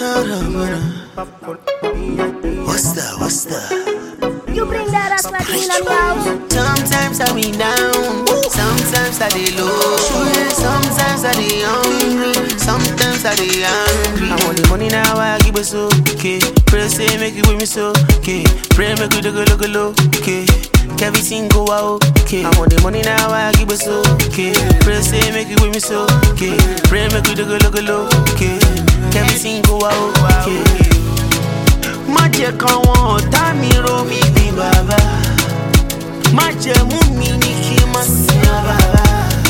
What's that? What's that? You bring that ass like in on the house. Sometimes I be down, sometimes I dey low, sometimes I dey hungry, sometimes I dey angry. I want the money now, I give it so okay. Pray say make it with me so okay. Pray make it go look low okay. Everything go out okay. I want the money now, I give it so okay. Pray say make it with me so okay. Pray make it go look low okay. Everything go out okay. Má jẹ́ káwọn ọ̀tá mi rò mí bí bàbá. Má jẹ́ mú mi ní kí n má sin ọ bàbá.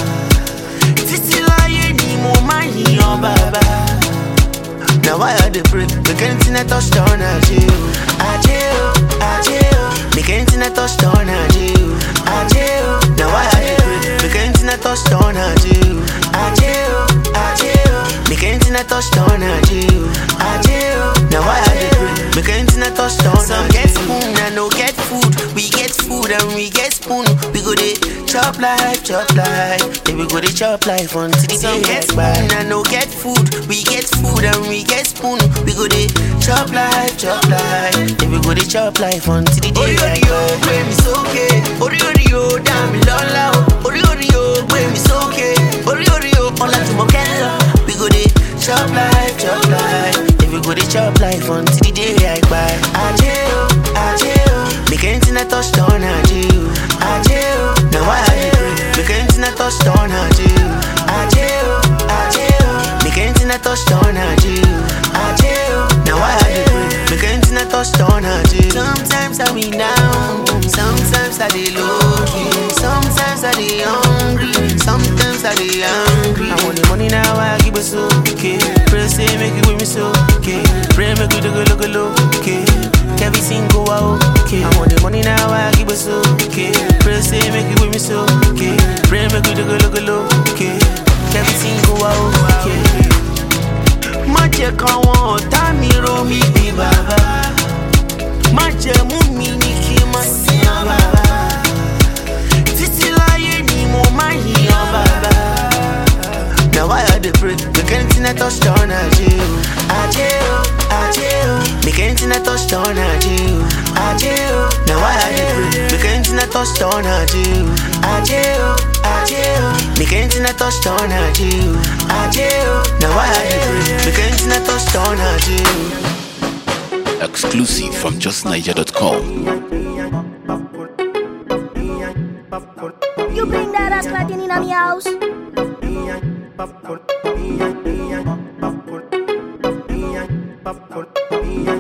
Títí láyé ni mo máa yìnyàn bàbá. Na why I dey pray make anything I touch turn ajé o. Ajé o, ajé o. Make anything I touch turn ajé o. Ajé o. Na why I dey pray make anything I touch turn ajé o. Ajé o, ajé o. Make anything I touch turn ajé o. Ajé o. Na why I dey pray make anything I touch turn ajé o. Some get spoon and no get food. We get food and we get spoon. We go dey chop life, chop life. Then we go dey chop life until the day get spoon and no get food. We get food and we get spoon. We go dey chop life, chop life. Then we go dey chop life until the day get spoon. gbé mi sókè, orí orí o dá mi lọ́lá o. Orí orí o gbé mi sókè, orí orí o ọlá jùmọ̀ kẹ́lọ́. We go dey chop life, chop life. Then we go dey chop life until the day I kpai. Ajé o, ajé o. Make anything I touch turn ajé o. Ajé o, na why I dey pray. Make anything I touch turn ajé o. Ajé o, ajé o. Make anything I touch turn ajé o. Ajé o, na why I dey pray. Make anything I touch turn ajé o. Sometimes I be down, sometimes I dey low key, sometimes I dey hungry, sometimes I dey angry. I want the money now, I give it so okay. Pray say make it with me so okay. Pray make it go look low okay. Everything go out okay. I want the money now, I give it so okay. Pray say make it with me so okay. Pray make it go look low okay. Everything go out okay. Má jẹ́ káwọn ọ̀tá mi rò mí bí bàbá. Má jẹ́ mú mi ní kí n má sin ọ bàbá. Títí láyé ni mo máa yìnyàn bàbá. Na why I dey pray make anything I touch turn ajé o. Ajé o, ajé o. Make anything I touch turn ajé o. Ajé o. Na why I dey pray make anything I touch turn ajé o. Ajé o, ajé o. Make anything I touch turn ajé o. Ajé o. Na why I dey pray make anything I touch turn ajé o. Exclusive from justniger.com. You bring that ass like in on the house. Popcorn,